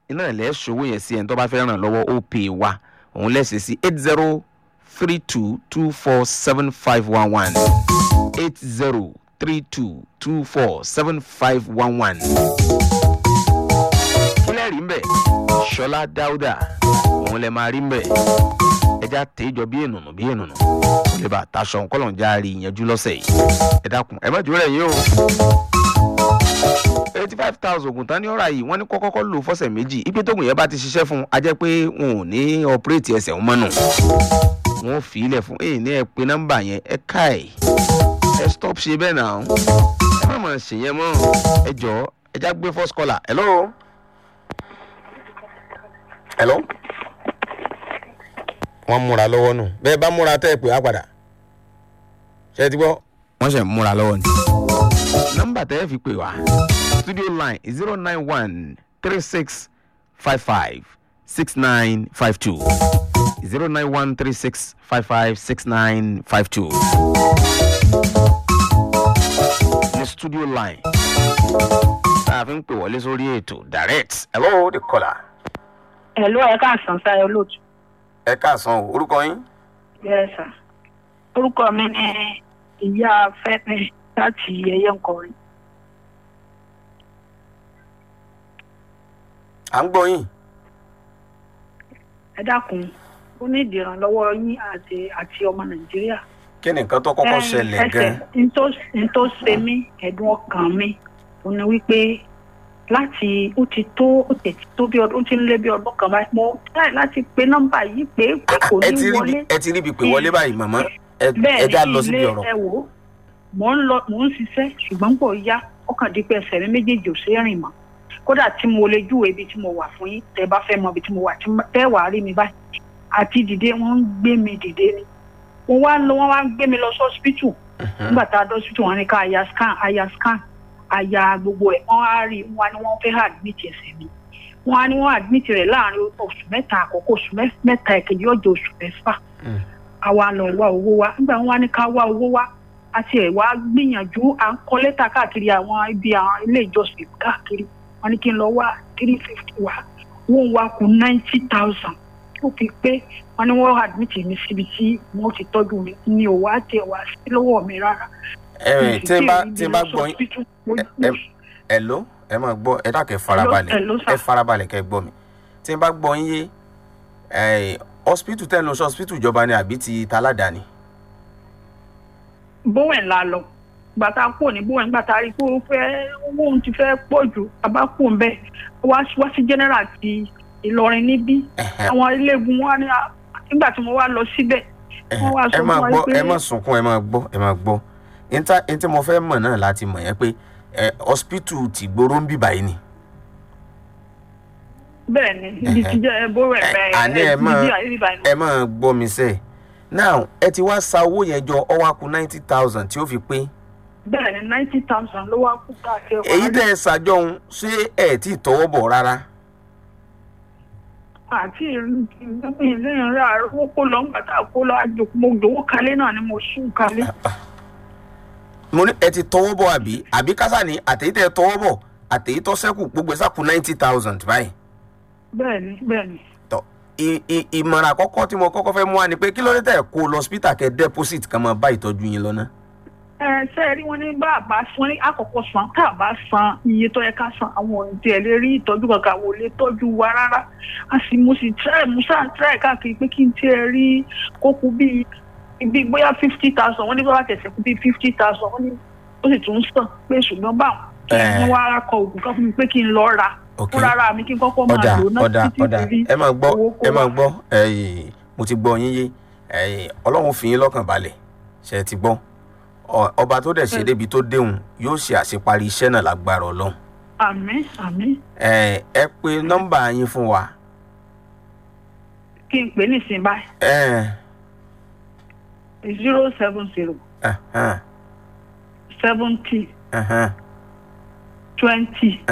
iná ẹ̀ lẹ́ ṣòwò yẹn sí ẹ̀ tó bá fẹ́ ràn lọ́wọ́ ó pè wá òun lẹ́sẹ̀ sí eight zero three two two four seven five one one eight zero three two two four seven five one one. kílẹ̀ rí mbẹ̀ ṣọlá dáúdà òun lè máa rí mbẹ̀ ẹja tèéjọ bí ènùnù bí ènùnù kò lè bá taṣọ nkọlọ̀ ń járe ìyẹnjú lọ́sẹ̀ yìí ẹ dákun ẹ má jùlọ yín o eighty five thousand oògùn tán ní ọ̀rọ̀ yìí wọ́n ní kọ́kọ́kọ́ lò fọ́sẹ̀ méjì ipe tóògùn yẹn bá ti ṣiṣẹ́ fún un a jẹ́ pé wọn ò ní ọ̀pẹ́rẹ́tì ẹsẹ̀ wọn mọ́nù wọn ò fi ilẹ̀ fún èyí ní ẹ pé nọ́mbà yẹn ẹ ká ẹ̀ ẹ stop ṣe bẹ́ẹ̀ náà ẹ má mọ̀ ṣe yẹn mọ́ ẹ jọ ẹ já gbé first caller hello. hello. wọ́n múra lọ́wọ́ nù bẹ́ẹ̀ bá múra tẹ́ ẹ pè á padà ṣe é ti gbọ́. wọ́n ṣe múra lọ́wọ́ ni. nọ́mbà tẹ́ ẹ fi pè wá studio line zero nine one three six five five six nine five two zero nine one three six five five six nine five two ní studio line tá a fi ń pè wọlé sórí ètò direct hello the caller. Hello, ẹ káàsán sáyọ lóòtú. ẹ káàsán o orúkọ yín. Yes, sir. Orúkọ mi ni ìyá Fẹ́mi láti ẹyẹ nkọrin. à ń gbọ́ yín. Ẹ dákun, ó ní ìdìrànlọ́wọ́ yín àti àti ọmọ Nàìjíríà. kí ni nǹkan tó kọ́kọ́ ṣẹlẹ̀ gan-an. n tó ṣe mí ẹ̀dùn ọkàn mi ó ní wípé láti ó ti tó ó tẹ̀ ti tó bí ọdún ó ti ń lé bí ọdún kan báyìí mo try láti pe nọ́mbà yìí pé pé kò ẹ ní ti rí wọlé. bí- ẹ ti rí ibi pé wọlé báyìí màmá ẹ bẹ́ẹ̀ ẹ já ni lọ síbi ilé ọ̀rọ̀. ẹ wò ó mò ń lọ mò ń ṣiṣẹ́ ṣùgbọ́n pọ̀ yá ọkàn dípẹ́ ẹsẹ̀ mi méjèèjì ò ṣe é rìn mọ́ kódà tí mo lè júwèé ibi tí mo wà fún yín tẹ́ bá fẹ́ mọ ibi tí mo wà tí mo- tẹ́ wàá rí mi báyìí àti dìde wọ́n ń gbé mi dìde ni mo wá lọ wọ́n wá ń gbé mi lọ sí hospital nígbà tá a dọ́ hospital wọn ní ká aya scan aya scan aya gbogbo ẹ̀ wọ́n á rí wọn ni wọ́n fẹ́ admit ẹsẹ̀ mi wọ́n á ní wọ́n admit rẹ̀ láàrin oṣù mẹ́ta àkọ́kọ́ oṣù mẹ́- mẹ́ta ẹ̀kejì ọjọ́ oṣù mẹ́fà Mm. àwa lọ wá owó wa nígbà wọn wá ní ká wá owó wa àti ẹ̀ wá gbìyànjú à ń kọ lẹ́tà káàkiri àwọn ibi àwọn ilé ìjọsìn káàkiri wọn ní kí n lọ wá three fifty wa wọn wá kù ninety thousand ó fi pé wọn ní wọn admit mi síbi tí wọn ti tọ́jú mi ní òwò àti ẹ̀wà sí lọ́wọ́ mi rárá. ẹ tí n bá tí n bá gbọ́ yín yín. ẹ ẹ ló ẹ máa gbọ́ ẹ dákẹ́ farabalẹ̀ Hello, sir. ẹ farabalẹ̀ kẹ́ gbọ́ mi tí n bá gbọ́ yín yé ẹ hospital tẹ́ ń lọ sí hospital ìjọba ni àbí ti taládàáni. bówen la lọ gbàtà kúrò ní bówen gbàtà rí pé ó fẹ́ owó òun ti fẹ́ pọ̀ jù bàbá kúrò bẹ́ẹ̀ wá wá sí general ti Ìlọrin níbí Ẹ̀hẹ̀, àwọn iléegun wa ní à- nígbà tí mo wá lọ síbẹ̀ wọ́n wá ẹ̀hẹ̀, sọ ẹ máa fún wa gbọ́ pé- ẹ máa sunkún ẹ máa gbọ́ ẹ máa gbọ́ níta ní tí mo fẹ́ mọ̀ náà láti mọ̀ yẹn pé ẹ hospital ti gbóró ń bì báyìí ni. bẹ́ẹ̀ ni ibi tí jẹ́ bówen Ẹ, bẹ́ẹ̀ àní ẹ máa ẹ ẹ máa gbọ́ mi sẹ́ẹ̀ now ẹ ti wá sa owó yẹn jọ ọwọ́ akú ninety thousand tí ó fi pé bẹ́ẹ̀ ni ninety thousand ló wá kú káàkiri èyí tẹ́ ẹ ṣàjọ ohun ṣé ẹ tí ì tọwọ́ bọ̀ rárá. àti ilé ìrìn àrùn kó lọ gbàtà kó lọ àjòkú mo dòwó kalẹ̀ náà ni mo sùn kalẹ̀. mo ní ẹ ti tọwọ́ bọ̀ àbí àbí kásá ni àtẹ̀yí tẹ́ ẹ tọwọ́ bọ̀ àtẹ̀yí tọ́ sẹ́kù gbogbo ẹ̀ sàkú ninety thousand báyìí. bẹ́ẹ̀ ni bẹ́ẹ̀ ni. tọ ì- ì- ìmọ̀ràn àkọ́kọ́ tí mo kọ́kọ́ fẹ́ mú wa ni pé kí ló dé tẹ̀ kó lọ hospital kẹ́ deposit kan máa bá ìtọ́jú yín lọ náà. ẹ ṣe rí wọn ní bá a bá san ní àkọ́kọ́ san tá a bá san iye tó yẹ ká san àwọn ohun tí ẹ lè rí ìtọ́jú kankan àwọn ò lè tọ́jú wa rárá a sì mo sì try mo sáà try káàkiri pé kí n tiẹ̀ rí kókó bíi bíi bóyá fifty thousand wọ́n ní bá wà tẹ̀sẹ̀ kú bíi fifty thousand wọ́n ní ó sì tún sàn pé ṣùgbọ́n báwọn kí Eh. wọ́n wá kọ oògùn kan fún mi pé kí n lọ ra Ok. fúnra ara mi kí n kọ́kọ́ máa ọ̀dà lò náà ọ̀dà títí ọ̀dà tí ẹ máa gbọ́ owó kó ẹ máa wá. gbọ́ ẹ̀yìn mo ti gbọ́ yín yé ẹ̀yìn ọlọ́run fi yín lọ́kàn balẹ̀ ṣe é ti gbọ́ Ọ- ọba tó dẹ̀ ṣe débi tó déhùn yóò ṣe àṣeparí iṣẹ́ náà lágbára ọlọ́run àmín àmín ẹ ẹ pe nọ́mbà yín fún wa kí n pè é nísìnyí báyìí ẹ zero seven zero ẹhẹn, seventy ẹhẹn. twenty